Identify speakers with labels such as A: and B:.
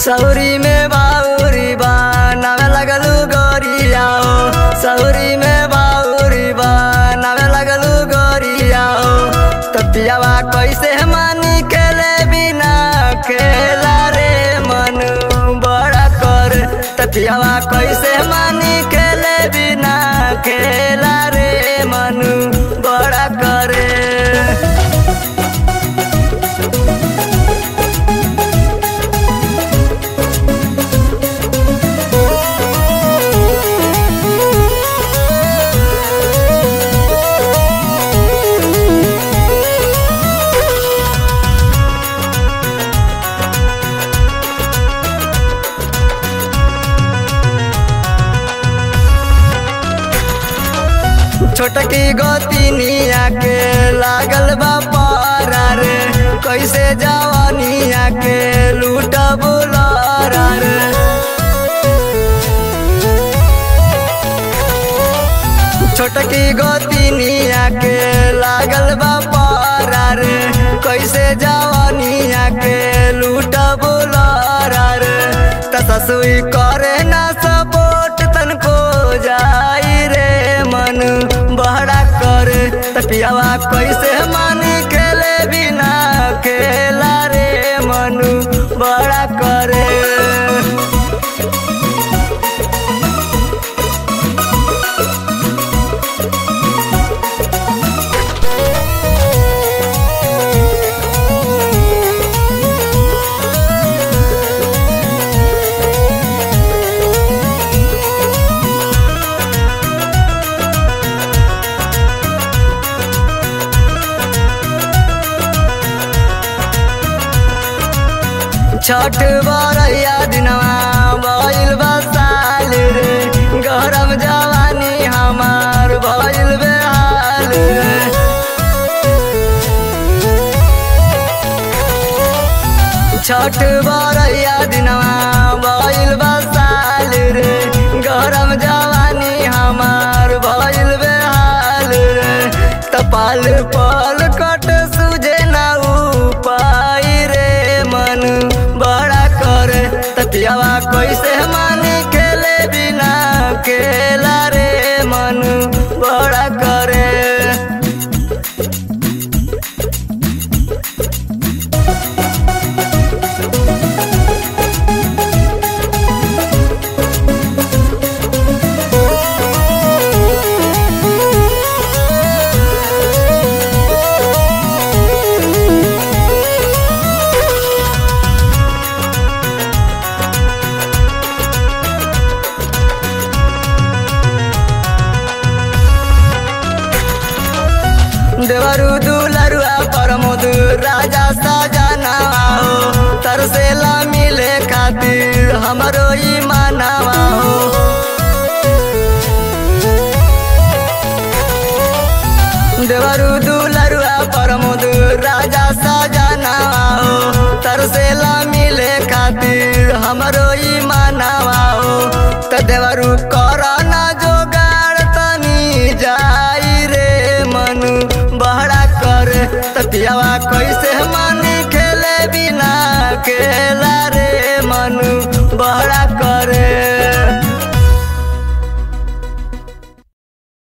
A: सौरी में बाउरी बा नावे लगलू गोरिया हो सौरी में बाउरी बा नावे लगलू गोरिया हो तपियावा कैसे मानी खेले बिना खेला रे मन बड़ा कर तपियावा कैसे मानी खेले बिना खेला रे मन बड़ा करे छोटकी गोतिनिया के लागल बा पारा रे कैसे जवानिया के लूट बुलारा रे छोटकी गोतिनिया के लागल बा पारा रे कैसे जवानिया के लूट बुलारा रे त ससुई करे ना सपोर्ट तनको जाई रे मन बहरा कर तपियावा कैसे मानी खेले बिना खेला रे मन बड़ा करे छठ बरैया दिनवा भइल बसाल रे गरम जवानी हमार भइल बेहाल रे छठ बरैया दिनवा भइल बसाल रे गरम जवानी हमार भइल बेहाल रे तपाल पल कट सुझे ना उपाय रे मन बड़ा करे ततियावा कैसे मानी खेले बिना खेला रे मन बड़ा करे देवरु दुलरुआ परमोद राजा सजना हो तरसेला मिले खातिर हमरो ई मानवा हो देवरु दुलरुआ परमोद राजा सजना हो तरसेला मिले खातिर हमरो ई मानवा हो त देवरु करना जोगाड़ तनी जाई रे मन बहरा कर तपियावा कैसे मानी खेले बिना खेला